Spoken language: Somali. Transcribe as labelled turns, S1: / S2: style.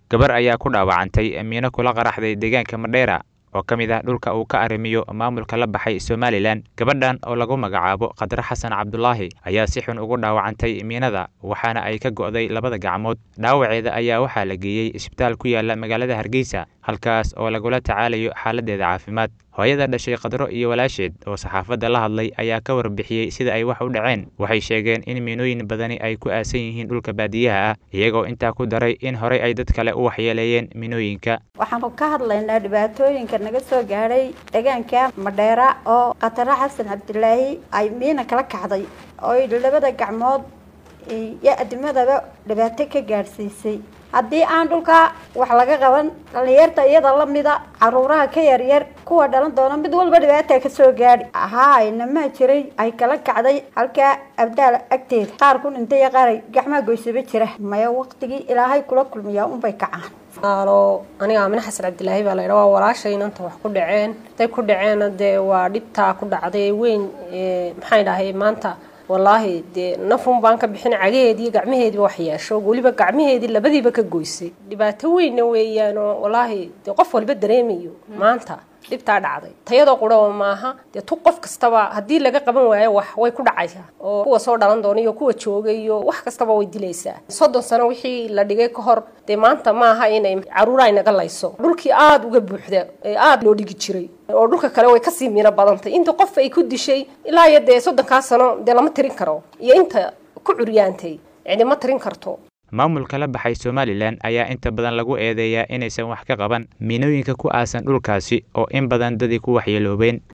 S1: gabar ayaa ku dhaawacantay miino kula qaraxday deegaanka madheera oo ka mid ah dhulka uu ka arrimiyo maamulka la baxay somalilan gabadhan oo lagu magacaabo khadre xasan cabdulaahi ayaa si xun ugu dhaawacantay miinada waxaana ay ka go'day labada gacmood dhaawaceeda ayaa waxaa la geeyey isbitaal ku yaala magaalada hargeysa halkaas oo lagula tacaalayo xaaladeeda caafimaad hooyada dhashay khadro iyo walaasheed oo saxaafadda la hadlay ayaa ka warbixiyey sida ay wax u dhaceen waxay sheegeen in miinooyin badani ay ku aasan yihiin dhulka baadiyaha ah iyagoo intaa ku daray in horey ay dad kale u waxyeeleeyeen miinooyinka
S2: waxaanu ka hadlaynaa dhibaatooyinka naga soo gaadhay deegaanka madheera oo khatare xasan cabdilaahi ay miina kala kacday oo labada gacmood iyo adimadaba dhibaato ka gaadhsiisay haddii aan dhulka wax laga qaban dhalinyarta iyada lamida caruuraha ka yaryar kuwa dhalan doona mid walba dhibaata kasoo gaadhi ahaa inamaa jiray ay kala kacday halkaa abdaal agteeda qaar ku dhintay iyo qaar gacmaa goysaba jira maya waqtigii ilaahay kula kulmiyaa unbay kacaan
S3: alo aniga aamine xasan cabdilaahi baa laydha waa walaashay inanta wax ku dhaceen haday ku dhaceenna dee waa dhibtaa ku dhacday weyn maxay dhahay maanta wallaahi dee nafun baan ka bixin cagaheedii gacmaheediiba wax yeesho weliba gacmaheedii labadiiba ka goysay dhibaato weynna weeyaanoo wallaahi dee qof walba dareemayo maanta dhibtaa dhacday tayadoo quraba maaha dee tu qof kastaba haddii laga qaban waayo wax way ku dhacaysaa oo kuwa soo dhalan doona iyo kuwa jooga iyo wax kastaba way dilaysaa soddon sano wixii la dhigay ka hor dee maanta maaha inay caruura inaga layso dhulkii aada uga buuxda ee aada loo dhigi jiray oo dhulka kale way kasii miino badantay inta qof ay ku dishay ilaa iyo dee soddonkaa sano dee lama tirin karo iyo inta ku curyaantay cidima tirin karto
S1: maamulka la baxay somalilan ayaa inta badan lagu eedeeyaa inaysan wax ka qaban miinooyinka ku aasan dhulkaasi oo in badan dadii ku waxyeeloobeen